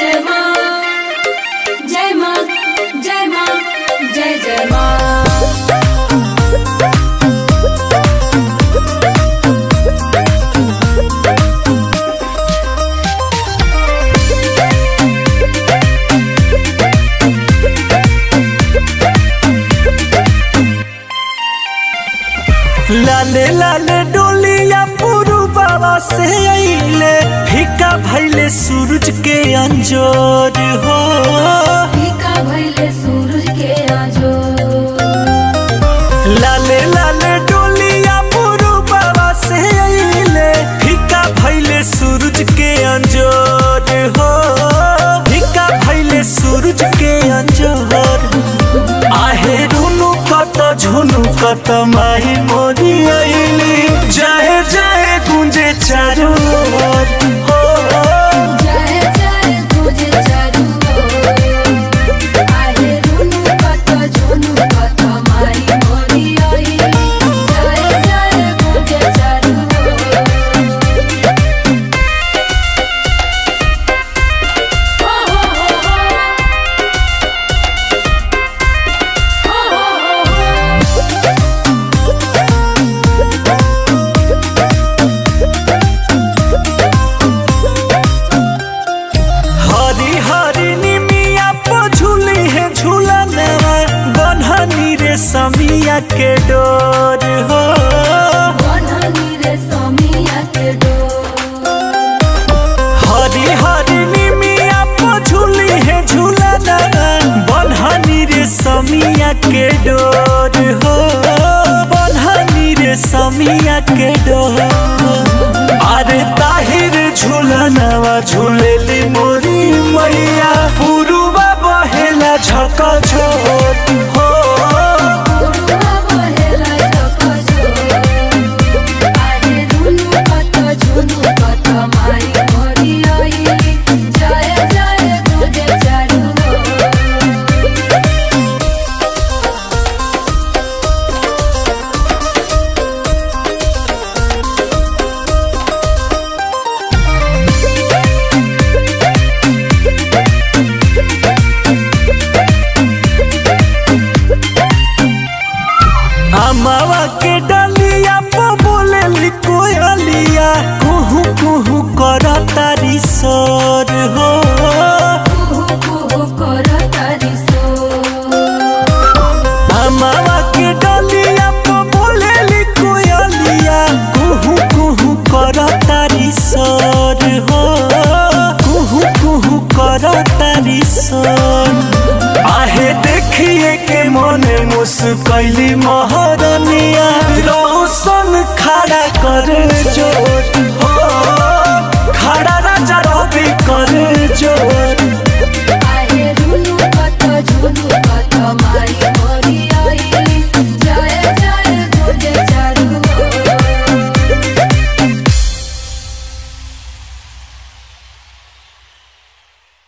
जय माँ जय माँ जय माँ जय जय माँ लाले लाले डोलिया पुरु बाबा से अइले फीका भैले सूरज के अंजोर हो फीका भइले सूरज के आजो लाले लाले डोलिया पुरु बाबा से अइले फीका भैले सूरज के अंजोर हो फीका भैले सूरज के अंजोर आहे रुनु कत झुनु कत माही मोरी अइली जाए जाए गुंजे चारू ओर हो जय जय तुझे चारू ओर। आहे रुनु कत झुनु कत मारी मोरी आई जय जय तुझे चारू ओर। हो हो हो हो हो हो हो हरी हरी निमिया पो झूली है झूलनवा बन्हनी रे समिया के डोर हो बननी रे समिया के डोर हरी हरी निमिया पो झूली है झूलनवा बन्हनी रे समिया के डोर हो बन्हनी रे समिया के डोर अरे ताहिर झूलनवा झूलेली मोरी मैया पुरुबा बहेला झक छोट हो पुरुवा बहेला झक झोर। आहे रुनु कत झुनु कत मारी मोरी आई जय जय तुझे चारू ओर। अमावा के डलिया पो बोले कोयलिया कुहू कुहू कर तारी सोर हो कुहू कुहू कर तारी सोर। अमावा के डलिया पो बोले कोयलिया कुहू कुहू कर तारी सोर हो कुहू कुहू कर तारी सोर आहे देखिए के मन मुस्कैली महर